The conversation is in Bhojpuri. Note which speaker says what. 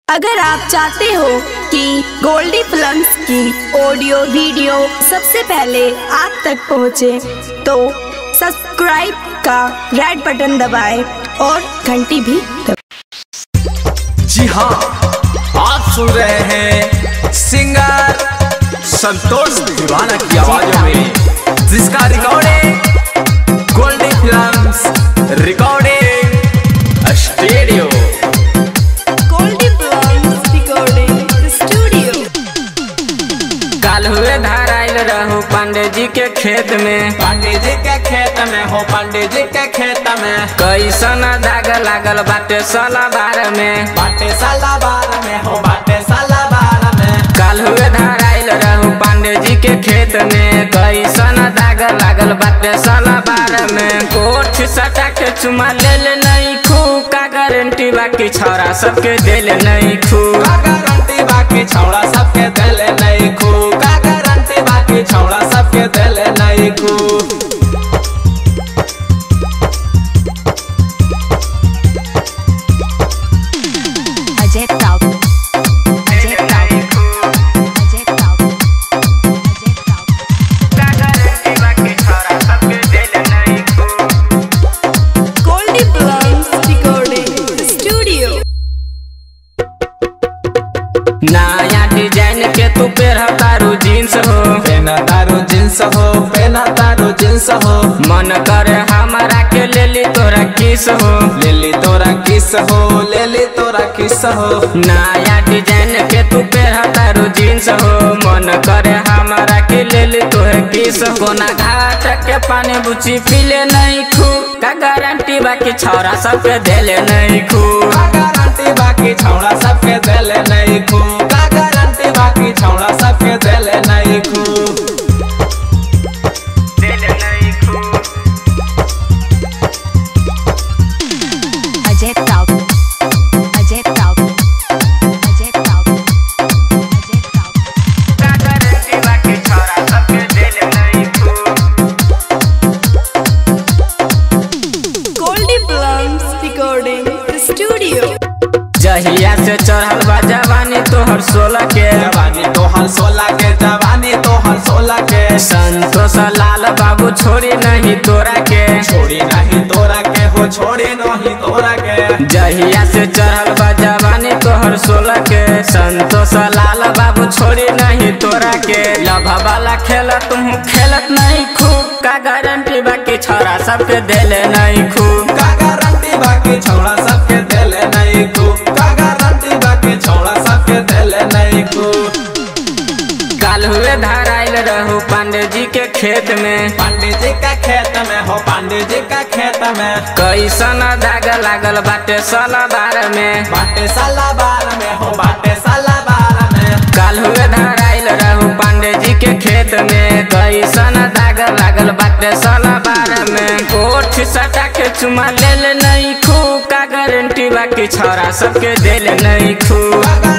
Speaker 1: अगर आप चाहते हो कि गोल्डी फिल्म्स की ऑडियो वीडियो सबसे पहले आप तक पहुंचे, तो सब्सक्राइब का रेड बटन दबाएं और घंटी भी दबाएं।
Speaker 2: जी हाँ आप सुन रहे हैं सिंगर संतोष दीवाना की आवाजों में जिसका recording Goldy films recording studio
Speaker 1: Goldy films recording studio
Speaker 3: काल हुए धार आयल रहू पांडे जी के खेत में
Speaker 2: पांडे जी के खेत में हो पांडे जी के खेत में
Speaker 3: कैसन दाग लागल बाटे साला बार में
Speaker 2: बाटे साला बार में हो बाटे साला बार में
Speaker 3: काल हुए धार आयल रहू पांडे जी के खेत में कैसन दाग लागल बाटे साला बार में कोठ सटा के चुमा ले ले नहीं खू का गारंटी बाकी छोरा सबके दिल नहीं खू
Speaker 2: का गारंटी बाकी छौड़ा सबके दिले नहीं खू का गारंटी बाकी छौड़ा सबके दिले नहीं खू
Speaker 4: अजय ताऊ अजय ताऊ अजय ताऊ अजय ताऊ
Speaker 3: का गारंटी बाकी छोरा सबके दिल नहीं खू
Speaker 1: गोल्डी फिल्म्स रिकॉर्डिंग स्टूडियो
Speaker 3: नया डिजाइन के तू पेरह तारू जीन्स हो
Speaker 2: पेना तारो जींस हो पेना तारो जींस हो
Speaker 3: मन करे हमारा के ले ली तोरा किस हो
Speaker 2: ले ली तोरा किस हो ले ली तोरा किस हो
Speaker 3: नया डिजाइन के तू पेरह तारू जीन्स हो मन करे हमारा के ले ली तोहे किस हो कोना घाट के पानी बुची पीले नहीं खू का गारंटी बाकी छौरा सबके देले नहीं खू
Speaker 2: का गारंटी बाकी छौड़ा सबके दिले नहीं खू का गारंटी बाकी छौड़ा सबके दिले नहीं खू
Speaker 3: देले नहीं खू
Speaker 4: अजय ताऊ अजय ताऊ अजय ताऊ अजय ताऊ
Speaker 3: का गारंटी बाकी छौरा सबके देले नहीं खू
Speaker 1: गोल्डी फिल्म्स रिकॉर्डिंग स्टूडियो
Speaker 3: जहिया से चढ़ल बा जवानी तोहर सोलह के
Speaker 2: जवानी तोहर सोलह के जवानी तोहर सोलह के
Speaker 3: संतोष लाल बाबू छोड़ी नहीं तोरा के
Speaker 2: छोड़ी नहीं तोरा के हो छोड़ी नहीं तोरा के
Speaker 3: जहिया से चढ़ल बा जवानी तोहर सोलह के संतोष लाल बाबू छोड़ी नहीं तोरा के लभ वाला खेल तुम खेलत नहीं खूब का गारंटी बाकी छोरा सबके देले नहीं खूब
Speaker 2: का गारंटी बाकी छौड़ा सबके दिले नहीं खू का गारंटी बाकी छौड़ा सबके दिले नहीं खू
Speaker 3: काल हुए धार आयल रहू पांडे जी के खेत में
Speaker 2: पांडे जी का खेत में हो पांडे जी का खेत में
Speaker 3: कैसन दाग लागल बाटे साला बार में
Speaker 2: बाटे साला बार में हो बाटे साला बार में
Speaker 3: काल हुए धार आयल रहू पांडे जी के खेत में कैसन दाग लागल बाटे साला बार में कोठ सटा के चुमा ले ले नहीं खू का गारंटी बाकी छोरा सबके दिल नहीं खू
Speaker 2: का